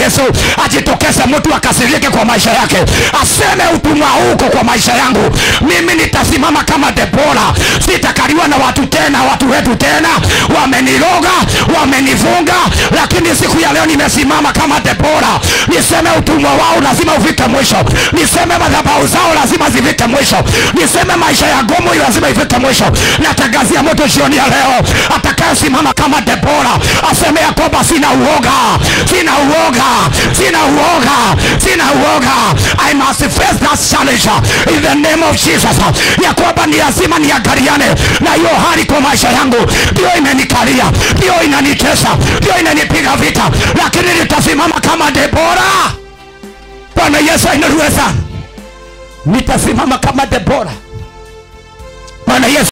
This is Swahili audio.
yesu ajitokeze mtu akasirike kwa maisha yake aseme utumwa huko kwa maisha yangu mimi nitasimama kama debora sitakaliwa na watu tena watu wetu tena wameniroga wamenifunga lakini siku ya leo nimesimama kama debora niseme utumwa wao lazima ufike mwisho niseme madhabau zao lazima zifike mwisho niseme maisha ya gomo lazima ifike mwisho natangazia moto jioni ya leo atakayesimama kama debora aseme ya kwamba sina uoga sina uoga sina uoga sina uoga i must face that challenge in the name of jesus ya kwamba ni lazima niangaliane na hiyo hali kwa maisha yangu ndio imenikalia ndio inanitesa ndio inanipiga vita lakini nitasimama kama debora bwana yesu ainuliwe sana nitasimama kama debora bwana yesu